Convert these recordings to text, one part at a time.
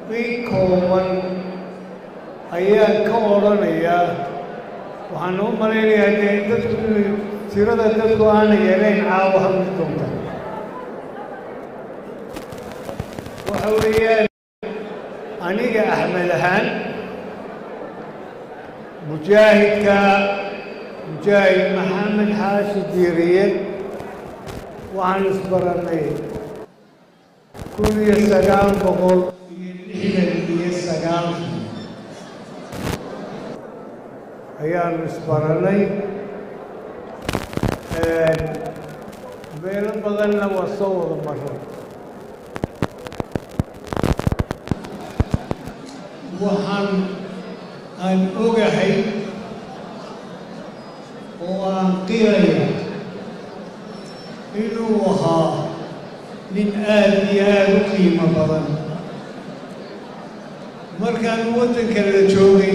in kooban ayaan ka odhanayaa waxaan u malaynayaa dee dadku inay tirada dadku aana yarayn caawa hadli doonta waxa weeyaan aniga axmed ahaan mujaahidka mujaahid maxamed xaashi diiriye waxaan isbarannay kun iyo sagaal boqol iyo lixdan iyo sagaalkii ayaanu isbarannay meelo badanna waa soo wada maray waxaan aan ogahay oo aan qiraya inuu ahaa nin aad iyo aada u qiimo badan markaan waddanka la joogay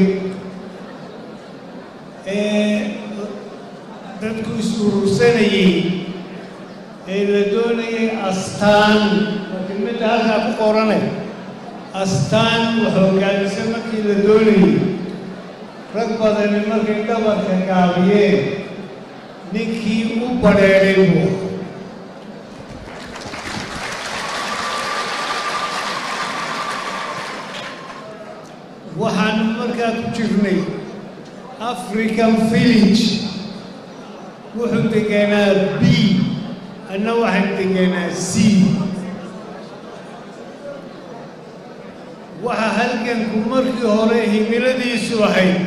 ee dadku is-urursanayey ee la doonayay astaan waa kelmadda halkaa ku qoranay astaan wax hoggaamisa markii la doonayay rag badani markay dhabarka gaabiyeen ninkii u badheedhay buu waxaanu markaa ku jirnay african village wuxuu deganaa b anna waxaan deganaa c waxa halganku markii hore himiladiisu ahayd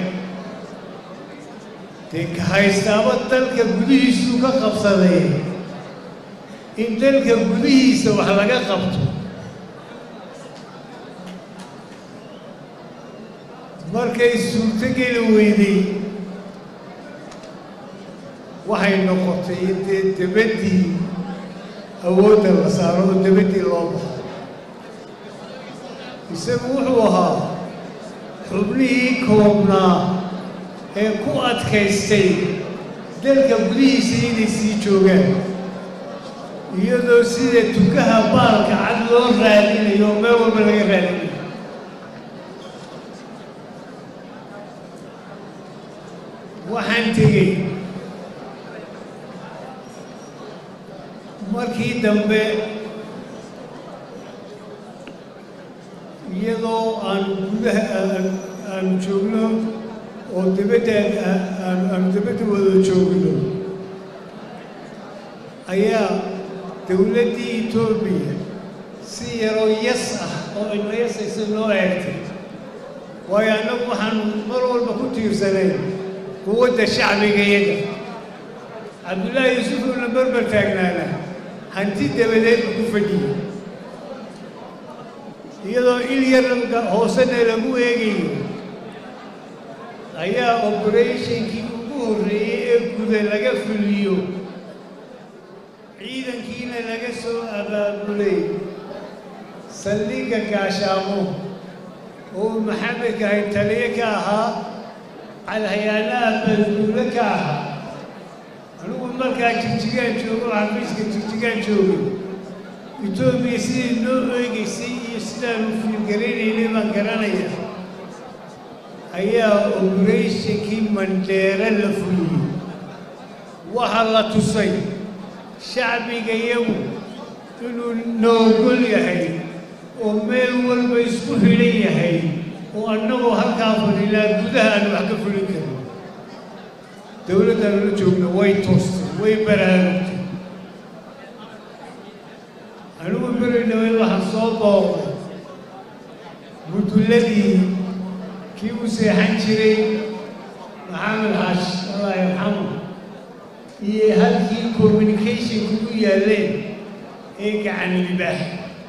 dee ka haystaaba dalka gudihiisuu ka qabsaday in dalka gudihiisa wax laga qabto markay suurtogeli weyday waxay noqotay in dee debaddii awoodda la saaro oo debaddii loo baxo isagu wuxuu ahaa xubnihii koobnaa ee ku adkaystay dalka gudihiisa inay sii joogaan iyadoo sida tukaha baalka cad loo raadinayo oo meel walba laga raadinayo waxaan tegey markii dambe iyadoo aan gudaha aanu joogno oo dibadda aanu dibadda wada joogno ayaa dowladdii etoobiya si yaroo yas ah oo ina yasaysa noo eegtay waayo annagu waxaanu mar walba ku tiirsanayn quwadda shacbiga iyaga cabdullaahi yuusufuuna berber taagnaana hanti dabadeedba ku fadhiyey iyadoo il yar hoosena lagu eegayo ayaa oberatinkii ugu horreeyey ee guda laga fuliyo ciidankiina laga soo abaabulay saldhigga gaashaamo oo maxamedka hay taliye ka ahaa calhayaanaha balduule ka ahaa anigu markaa jirjigaan joogo xafiiska jirjigaan joogay etoobiya sidii noo eegaysay iyo sidaanu fiilgaraynaynay baan garanaya ayaa oberatinkii mandheere la fuliyey waxaa la tusay shacbiga iyagu inuu noogol yahay oo meel walba isku xidhan yahay oo annagoo halkaa fadhinaa gudaha aan wax ka fulin karin dowladdaanu la joogna way toostay way baraarugtay anigu beri dhawey waxaan soo booqday mudulladii kii u seexan jiray maxamed xaash allah yarxamu iyo halkii communicationku u yaalleen ee gacan libaax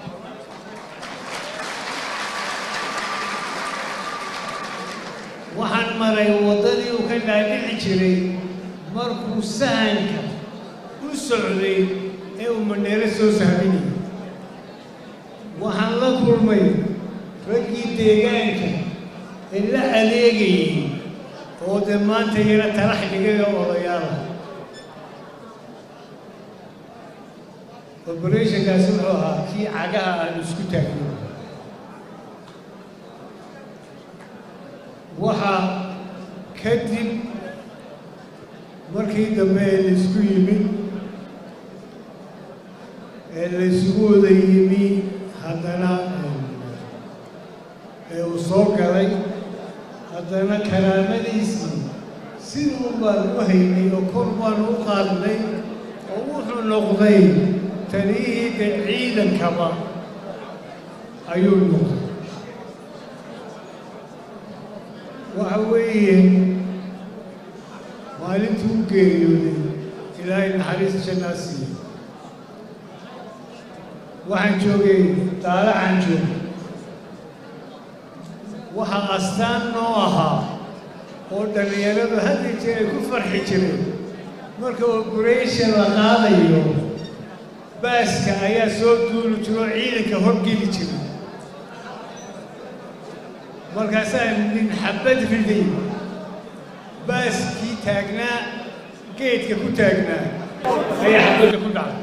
waxaan maray waddadii uu ka dhaadhici jiray markuu sahanka u socday ee uu mandheero soo sahminayay waxaan la kulmay raggii deegaanka ee la adeegayay oo dee maanta yana talax dhigaga odayaala operationkaasi wuxuu ahaa kii cagaha aan isku taagno waxaa kadib markii dambe ee laysku yimid ee laysugu wada yimi haddana ee uu soo galay haddana karaamadiisii siduu baan u haynay oo kor baan u qaadnay oo wuxuu noqday taliyihii de ciidankaba ayuu noqday waxa weeye maalintuu u geeriyooday ilaahay naxariis jannaa siiye waxaan joogay daalacan joogay waxaa astaan noo ahaa oo dhallinyaradu hadda jeer ay ku farxi jireen marka operation la qaadayo baaska ayaa soo duuli jiro oo ciidanka horgeli jira markaasaa nin xabad riday baaskii taagnaa geedka ku taagnaa ayaa xabadda ku dhacday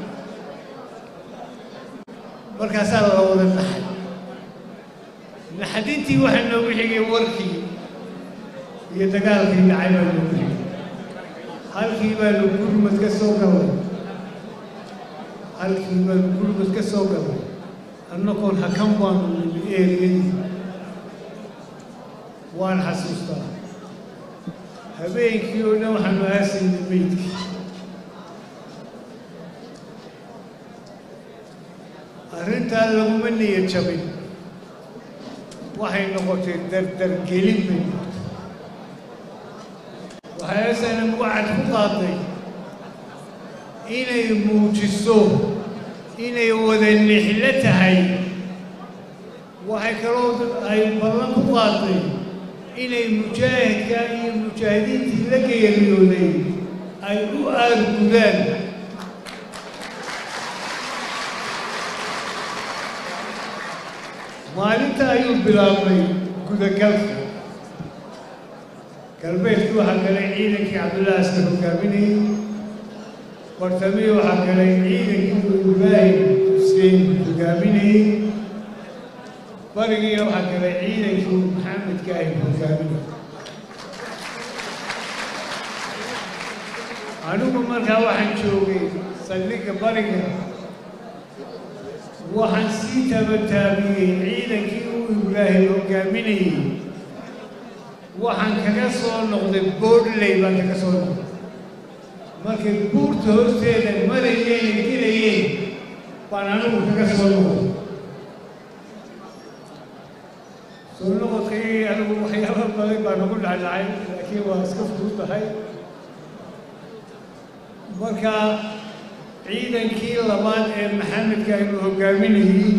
markaasaa la wada naxay naxdintii waxaa noogu xigay warkii iyo dagaalkii dhacay baa noogu xigay halkii baanu gurmad ka soo galay halkii baanu gurmad ka soo galay annagoon hakan baanu nimi eeriyadii waan xasuustaa habeenkii oo dhan waxaanu aasayna meydkii arrintaa laguma niyad jabin waxay noqotay dardargelin bay noqotay waxay asanan wacad ku qaaday inay muujiso inay wada nixlo tahay waxay kaloo ay ballan ku qaaday inay mujaahidka iyo mujaahidiintii la geeriyooday ay u aargudaan maalinta ayuu bilaabmay gudagalka galbeedkii waxaa galay ciidankii cabdullahi askar hogaaminayay bartamii waxaa galay ciidankii ibraahim xuseen hogaaminayey barigiina waxaa galay ciidankii maxamedka ay hogaaminayay anigu markaa waxaan joogay saldhigga bariga waxaan sii tabataabiyey ciidankii uu ibraahim hogaaminayey waxaan kaga soo noqday boodley baan kaga soo noqday markay buurta hoosteeda marayeen gelayeen baan anigu kaga soo noqday soo noqodkii anigu waxyaaba badan baa nagu dhacdhacay laakiin waa iska fudud tahay marka ciidankii labaad ee maxamedka aynu hogaaminayey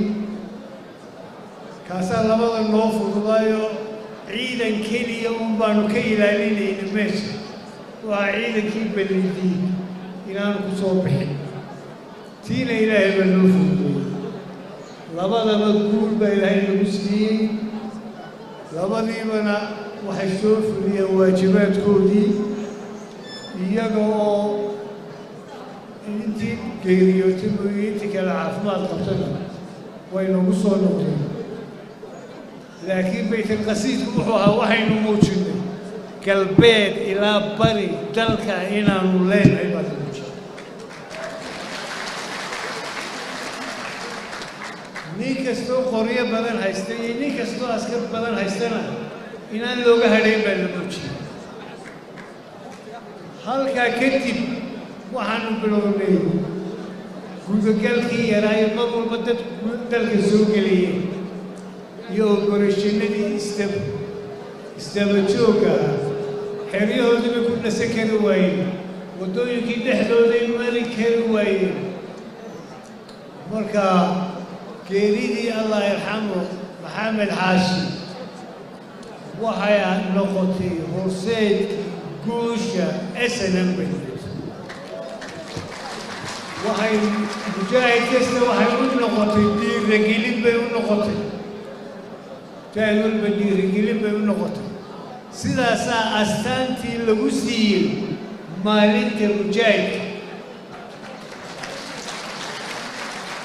kaasaa labada noo fududaayo ciidan keliya un baanu ka ilaalinayna meesha waa ciidankii ballidii inaanu ku soo bixin tiina ilaahay baa noo fududeeyey labadaba guul baa ilaahay nagu siiyey labadiibana waxay soo fuliyeen waajibaadkoodii iyaga oo intii geeriyootay mooye intii kale caafimaad qabtana way nagu soo noqdeen laakiin baytalqasiidku wuxuu ahaa waxaynu muujinnay galbeed ilaa bari dalka inaanu leenahay baad muujinay nin kastoo qoryo badan haysta iyo nin kastoo askar badan haystana inaan looga hadhayn baa la muujiyey halkaa kadib waxaanu bilownay gudagalkii yaraayo mar walba dad dalka soo geliyeen iyo oborashinadii isdab isdaba joogga ah xeryahoodii ku nasan kari waayeen waddooyinkii dhexdooday mari kari waayeen marka geeridii allah yarxamu maxamed xaashi waxay noqotay horseedkii guusha snm bay waxay mujaahid kasta waxay u noqotay dhiiragelin bay u noqotay mujaahid walba dhiiragelin bay u noqotay sidaasaa astaantii lagu siiyey maalinta mujaahidka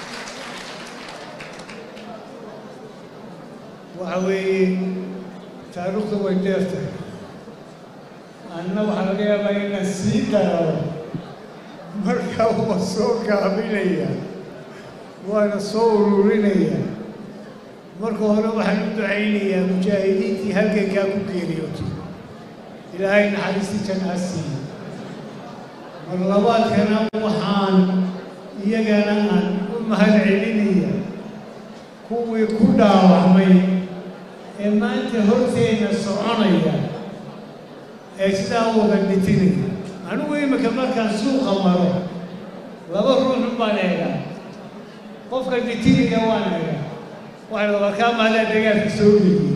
waxa weeye taariikhdu way dheer tahay anna waxaa laga yaabaa inaan sii dararo markaa waa soo gaabinaya waana soo ururinaya marka hore waxaan u ducaynayaa mujaahidiintii halgankaa ku geeriyootay ilaahay naxariistii janaa siiye mar labaadkana waxaan iyagana aan u mahad celinaya kuwii ku dhaawacmay ee maanta horteenna soconaya ee sidaa wada dhitinaya anigu imika markaan suuqa maro laba ruuxun baan eegaa qofka dhitinaya waan eegaa waxay labarkaa maadaa dagaalka soo geliyey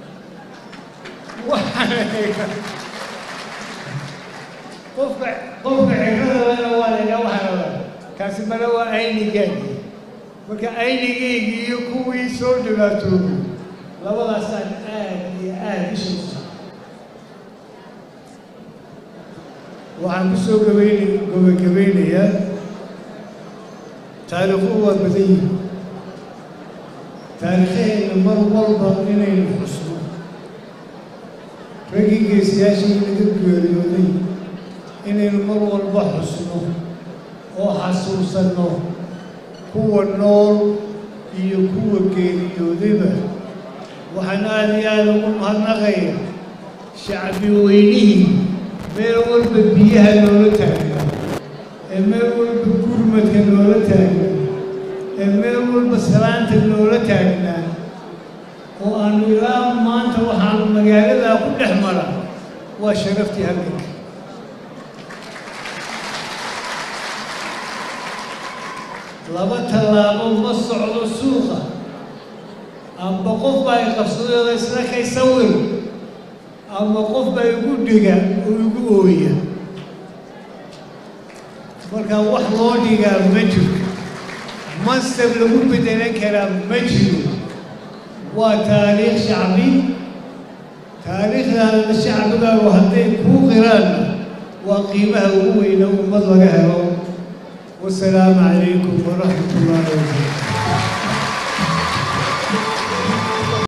waxaan eegaa qofka qofka ciradalena waan eegaa waxaan rabaa kaasi male waa aynigaagi marka aynigeygii iyo kuwii soo dhibaatoobay labadaasaan aad iyo aad ishaysa waxaan ku soo gabayn gabagabeynayaa taariikhuhu waa badan yihin taariikhaheenna mar walba inaynu xusno raggii geesiyaashii naga geeriyooday inaynu mar walba xusno oo xasuusanno kuwa nool iyo kuwa geeriyoodayba waxaan aada iyo aada ugu mahadnaqaya shacbi weynihii meel walba biyaha loola taagnaa ee meel walba gurmadka loola taagnaa ee meel walba salaanta loola taagnaa oo aanu ilaa maanta waxaanu magaaladaa ku dhex mara waa sharaftii halganka laba tallaabo ma socdo suuqa amba qof baa i qabsadooda isla kay sawir ama qof baa igu dhiga oo igu ooya marka wax loo dhigaa ma jirto mansab lagu bedelan karaa ma jiro waa taariikh shacbi taariikhdaada shacbigaagu hadday kuu qiraanna waa qiimaha ugu weyna ummad laga helo wasalaamu calaykum waraxmat ullaahi wabarakatu